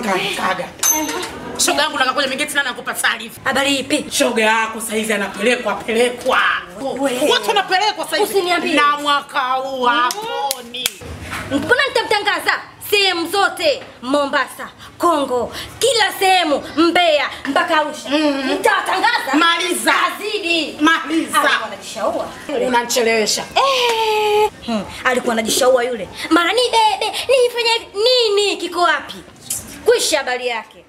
kaga. Shoga yangu nakakuja mingine tena nakupa taarifa. Habari ipi? Shoga yako saizi anapelekwa pelekwa. We. Watu wanapelekwa saizi. Usiniambie. Na mwaka huu haponi. Mbona nitamtangaza sehemu zote, Mombasa, Kongo, kila sehemu, Mbeya mpaka Arusha. Nitawatangaza. Maliza. Azidi. Maliza. Alikuwa anajishaua. Unanichelewesha. Eh, hmm, alikuwa anajishaua yule. Mara ni dede, nifanye hivi. nini kiko wapi? Kwisha habari yake.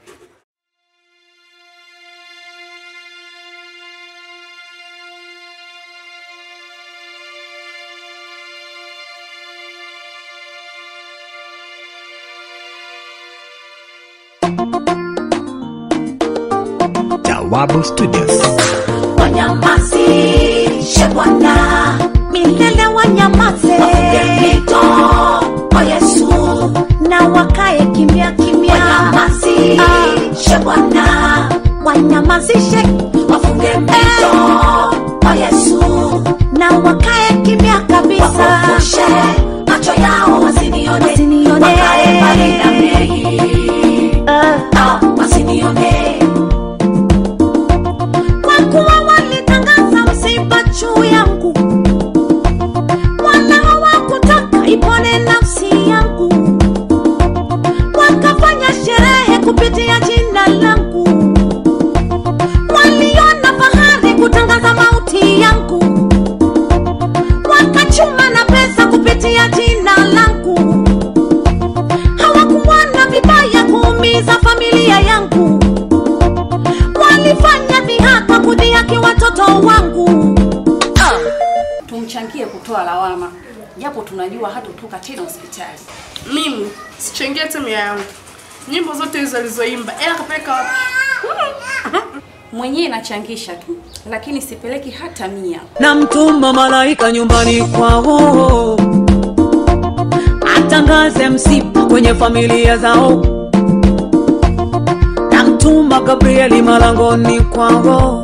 Jawabu Studios. wanyamazishe Bwana milele, wanyamaze mito o Yesu, na wakae kimya kimya. Wanyamazishe Bwana, wanyamazishe wafunge mito o Yesu, na wakae kimya kabisa. Wapofushe macho yao wasinione, wasinione. Wakae mbali na mei, ah, wasinione kwa kuwa walitangaza msiba juu yangu, wala hawakutaka ipone nafsi yangu, wakafanya sherehe kupitia jina langu, waliona fahari kutangaza mauti yangu, wakachuma na pesa kupitia jina langu, hawakuona vibaya kuumiza familia yangu walifanya dhihaka kudhihaki watoto wangu. tumchangie kutoa lawama japo tunajua hatotoka tena hospitali mimi sichangia timu yangu nyimbo zote hizo alizoimba ela kapeleka wapi mwenyewe nachangisha tu lakini sipeleki hata mia namtuma malaika nyumbani kwao atangaze msiba kwenye familia zao namtuma gabrieli malangoni kwao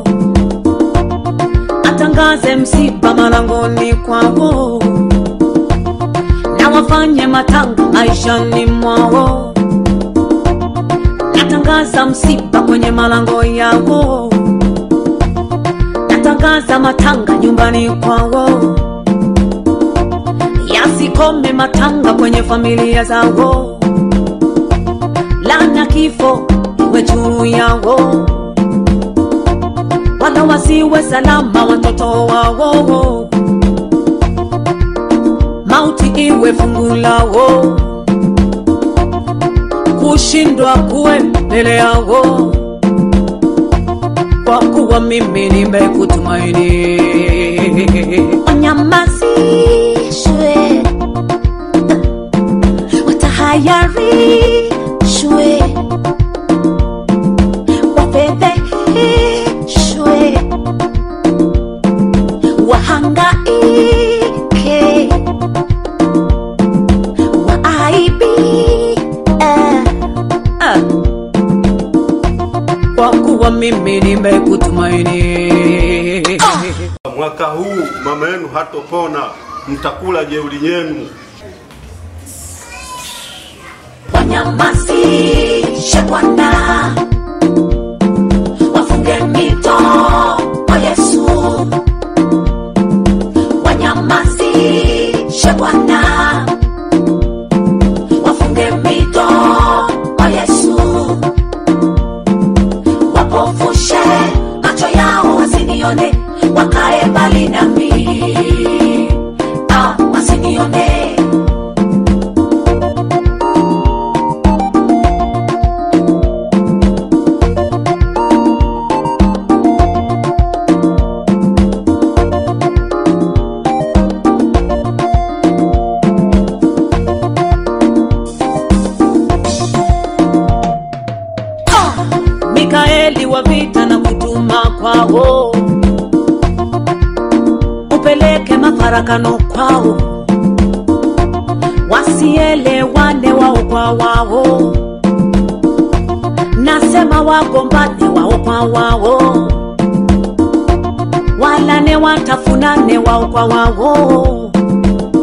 atangaze msiba malangoni kwao na wafanye matanga maishani mwao natangaza msiba kwenye malango yao natangaza matanga nyumbani kwao yasikome matanga kwenye familia zao lana kifo iwe juu yao wala wasiwe salama watoto wao mauti iwe fungu lao kushindwa kuwe mbele yao kwa kuwa mimi nimekutumaini Wanyamazishwe, watahayarishwe, wafedheheshwe, wahangaike, waaibike. Ah. kwa kuwa mimi nimekutumaini Mwaka huu mama yenu hatopona, mtakula jeuri yenu. wanyamazishe Bwana, wafunge mito o Yesu, wanyamazishe Bwana, wafunge mito o Yesu, wapofushe macho yao wasinione, wakae mbali nami, ah, wasinione mikaeli wa vita na kutuma kwao upeleke mafarakano kwao wasielewane wao kwa wao nasema wagombane wao kwa wao walane watafunane wao kwa wao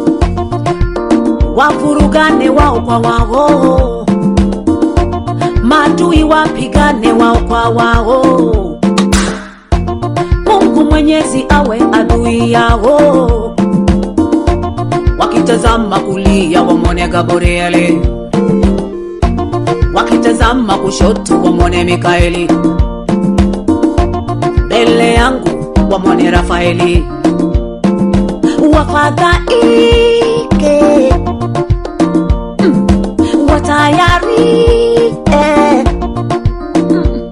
wavurugane wao kwa wao maadui wapigane wao kwa wao mungu mwenyezi awe adui yao wakitazama kulia wamwone gabrieli wakitazama kushoto wamwone mikaeli mbele yangu wamwone rafaeli wafadhaike mm, watayarike mm,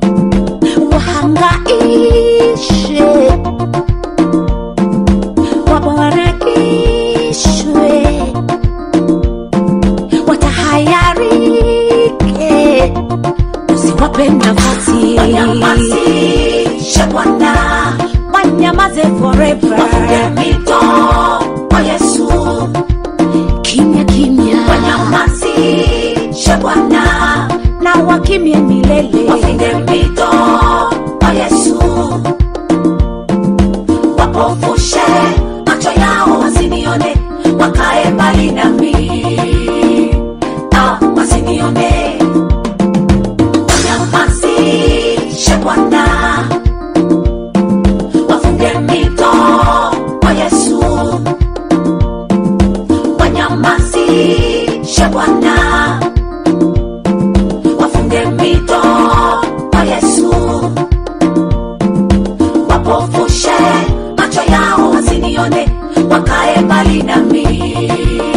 wahangaishe wabarakishwe watahayarike usiwape nafasi wanyamazishe bwana wanyamaze forever wafunge mito kwa yesu kimya kimya wanyamazishe bwana na wakimye milele wafunge mito kwa yesu wapofushe macho yao wasinione wakae mbali nami ah, wasinione wanyamazishe bwana wafunge mito kwa yesu wanyamazishe bwana wafunge mito kwa yesu wapofushe macho yao wasinione wakae mbali nami